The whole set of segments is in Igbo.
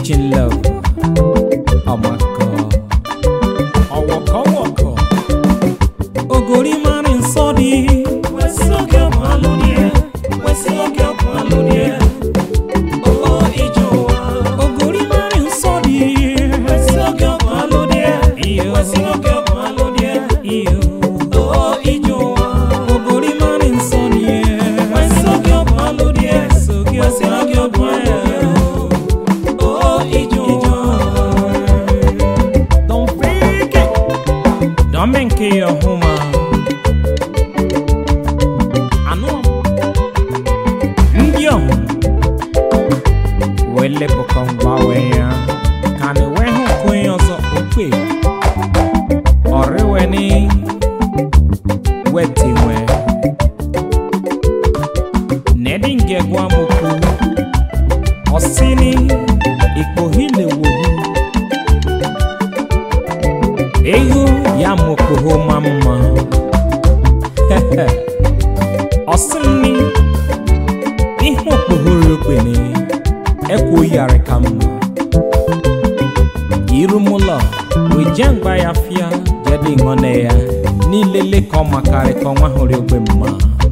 Teaching love. Oh my God. Ọwọkọ wọkọ. Ogori máa ń sọ di. Wẹ̀sí òkè ọ̀pọ̀ alóníẹ̀. Wẹ̀sí òkè ọ̀pọ̀ alóníẹ̀. Owó ìjọ wa. Ogori máa ń sọ di. Wẹ̀sí òkè ọ̀pọ̀ alóníẹ̀. Wẹ̀sí òkè ọ̀pọ̀ alóníẹ̀. Owó ìjọ wa. Ogori máa ń sọ di. Wẹ̀sí òkè ọ̀pọ̀ alóníẹ̀. Wẹ̀sí òkè ọ̀pọ̀ alóníẹ̀. Owó ìjọ wa. Don't fake it. Don't make it your home. Anụ ndị ọhụ wee lepụkọ mgbanwe ya ka na wee hụ nke onye ọzọ okwe ọrịweni wetinwe nedi nge gwa mokwu ọsini ikpohile wohu ego ya mokoho ma mma ọsịnni ihe okpohoro okpene ekwo yari ka mma irumụlọ weje mgba ya fịa jede ịṅọne ya n'ilele ka ọ makarị ka ọnwa hụrụ ogbe mma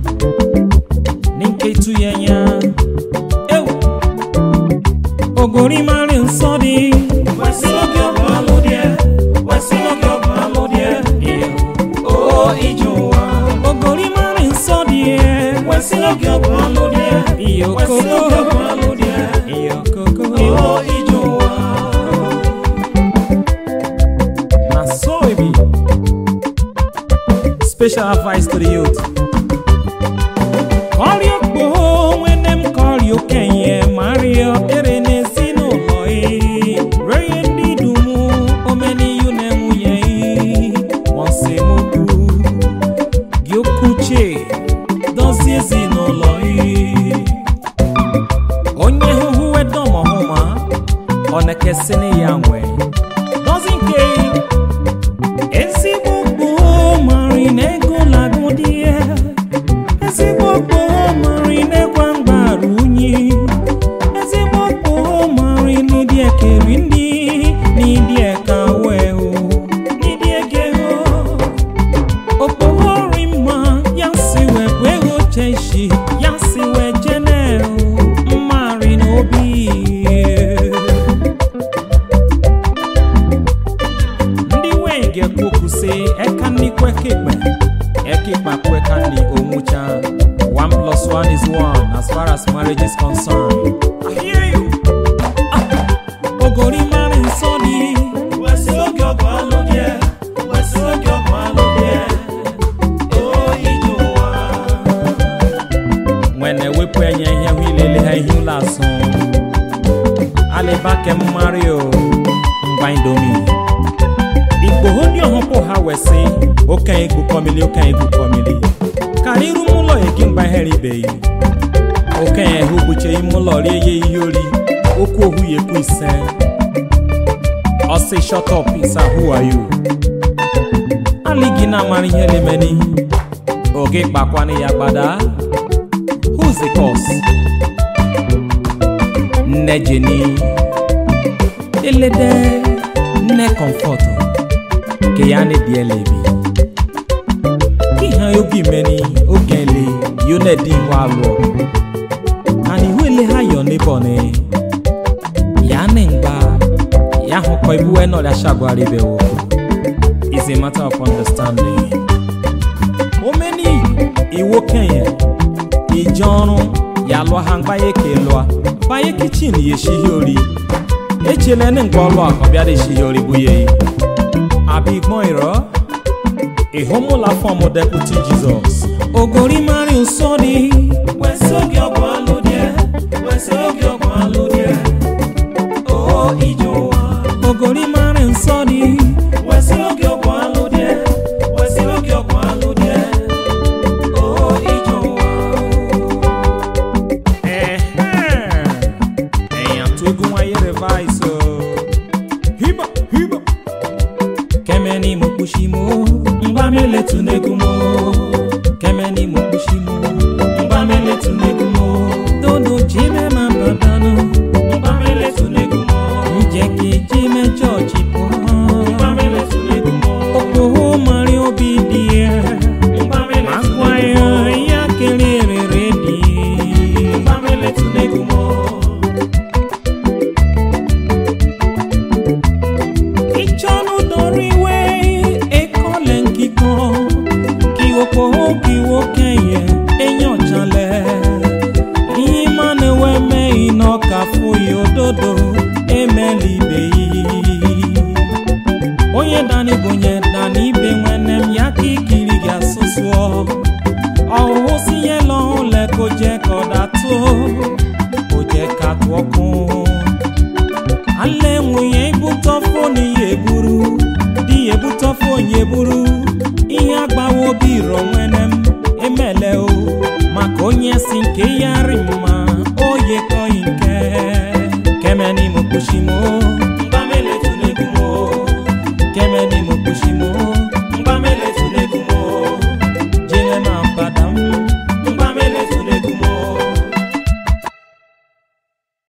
n'nketu ya nya ewu ogori mari nsọ dị wesịlọgị ọbụ alụ dị wesịlọgị ọbụ alụ dị o ije ụwa ogori mari nsọ dị wesịlọgị ọbụ alụ dị iyo koko iyo koko o ije ụwa na so e be special advice to the youth kọrịọ kpoo nwene m kọrịọ okenye mario ere n'ezinụlọ ị ree ndị dum omeniyu na nwunye ị mọsemokwu gị okwuche dozie ezinụlọ ị onye hụhụ wedomọhụma ọ na-ekesịnị ya nwe dozi nke ezigbo gboo mari na ego lagụ dị ya ezigbo gboo mari na-ekwa mgbaru unyi ezigbo gboo mari n'ịdị ekeri ndị n'ịdị eka wee hụ n'ịdị ege hụ okpoghori mma ya si wee bụ ego cheshi ya si wee jene mmari n'obi ndị nwee ga-ekwu sị eka nni kwekekpe ekekpa kweka nni onwucha one plus one is one as far as marriage is concerned I hear you. Ah, ogori mara nsọ dị wesị oge ọgụ alụ dị wesị oge ọgụ alụ dị o ije ụwa nwene wepụ enye ihe hụ ilele ha ihe ụlọ asụ alịba kem mario ngwa indomi igboho ndị ọhụpụ ha wesị okenye egwu kọmili okenye egwu kọmili karị iru m ụlọ egi mgba ihere ibeghị okenye hụ gbuche ime ụlọ rie ya ihe ori okwu ohu ya ekwu ise ọsị shut up isa who are you alịghị na-amara ihe lemeni oge kpakwanụ ya gbada who's the cause nne jeni elede nne comfort ke ya ne die lebi ki ha ogi meni oge le yo ne di wa lo ani wele ha yo ne bone ya ne ngba ya ho ko ibu e no la shagwari be wo is a matter of understanding o meni iwo kenya ìjọrun ya lụọ ha mgbaye ka lụọ banye kichin ya eshighi ori echele ne nke ọlụ akọ bịara eshighi ori bụ ya abịa igbọn ịrọ ịhụmụla fọm deputi jizọs ogori mari nsọ dị wesị oge ọgwụ alụ dị wesị oge ọgwụ alụ dị o ije ụwa ogori mari nsọ dị wesị oge ọgwụ alụ dị wesị oge ọgwụ alụ dị o ije ụwa ẹ̀yàn tó gún wáyé revise o. hiba hiba. kẹ́mẹ́ ni mo kú sí mo ngbà mi lè tún négún mo. kẹ́mẹ́ ni mo kú sí mo ngbà mi lè tún négún mo. dodo jí mẹ́ máa bá dáná ngbà mi lè tún négún mo. emela ibe yi onye dani bụ onye dani ibe nwanne m ya ka ikiri gị asụsụọ ọhụhụ si ihe lọhụle ka oje ka ọ datụ oje ka tụ ọkụ ala enwunye ibutọfo na ihe eburu di ya ebutọfo onye eburu ihe agbawa obi rọ nwene m emele o maka onye si nke ya rị mma oye kọghị nke kemeni mokpuchimo